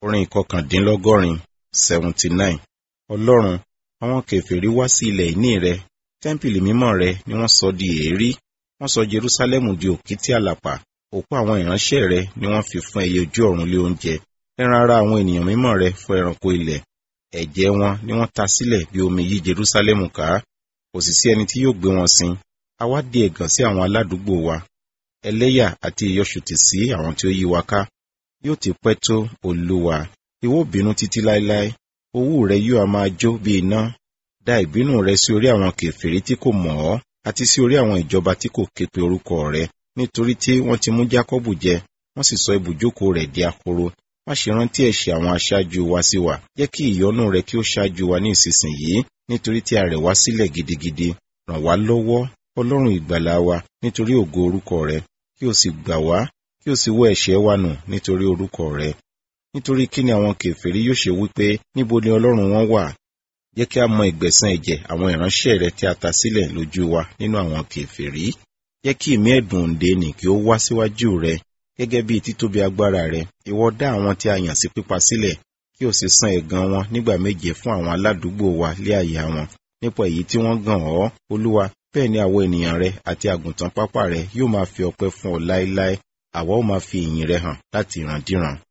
orin ìkọkàndínlọ́gọ́rin seventy nine ọlọ́run àwọn kèfèrí wá sí ilẹ̀ ìní rẹ tẹ́ḿpìlì mímọ́ rẹ ni wọ́n sọ di èérí wọ́n sọ jerúsálẹ́mù di òkìtì àlàpà òkú àwọn ìránṣẹ́ rẹ ni wọ́n fi fún ẹyẹ ojú ọ̀run lé oúnjẹ ẹran ara àwọn ènìyàn mímọ́ rẹ fún ẹranko ilẹ̀ ẹ̀jẹ̀ wọn ni wọ́n ta sílẹ̀ bí omi yí jerúsálẹ́mù ká kò sì sí ẹni tí yóò gbé wọn sin a wá di ẹ̀gàn sí àwọn aládùúgbò wa ẹlẹ́yà àti ìyọ̀ṣùtì sí àwọn tí ó yí wa ká yóò ti pẹ́ tó olúwa ìwọ bínú títí láéláé owú rẹ yóò a máa jó bí iná dá ìbínú rẹ sí orí àwọn kèfèrí tí kò mọ̀ ọ́ àti sí orí àwọn ìjọba tí kò képe orúkọ rẹ nítorí tí wọ́n ti mú jákọ́bù jẹ wọ́n sì sọ ibùjókòó rẹ̀ di ahoro má ṣe rántí ẹ̀ṣẹ̀ àwọn aṣáájú wa sí wa jẹ́ kí ìyọ́nú rẹ kí ó ṣáájú wa ní ìsinsìnyí nítorí tí a rẹ̀ wá sílẹ̀ gidigidi ràn wá lọ́wọ́ ọlọ́run ìgbàlà wa nítorí ògo orúkọ rẹ kí o sì gbà wá kí o sì wọ ẹ̀ṣẹ̀ wa nù nítorí orúkọ rẹ nítorí kí ni àwọn kèfèrí yóò ṣe wípé níbo ni ọlọ́run wọn wà jẹ́ kí a mọ ìgbẹ̀san ẹ̀jẹ̀ àwọn ìránṣẹ́ rẹ tí a ta sílẹ̀ lójú wa nínú àwọn kèfèrí jẹ́ kí ìmí ẹ̀dùn òǹdè nì kí ó wá síwájú rẹ gẹ́gẹ́ bí títóbi agbára rẹ ìwọ dá àwọn tí a yàn sí pípa sílẹ̀ kí o sì san ẹ̀gàn wọn nígbà méje fún àwọn aládùúgbò wa lé àyà wọn nípa èyí tí wọ́n gàn ọ́ olúwa bẹ́ẹ̀ ni àwọn ènìyàn rẹ àti àgùntàn pápá rẹ yóò máa fi ọpẹ́ fún ọ láéláé àwa ó máa fi ìyìn rẹ hàn láti ìrandíran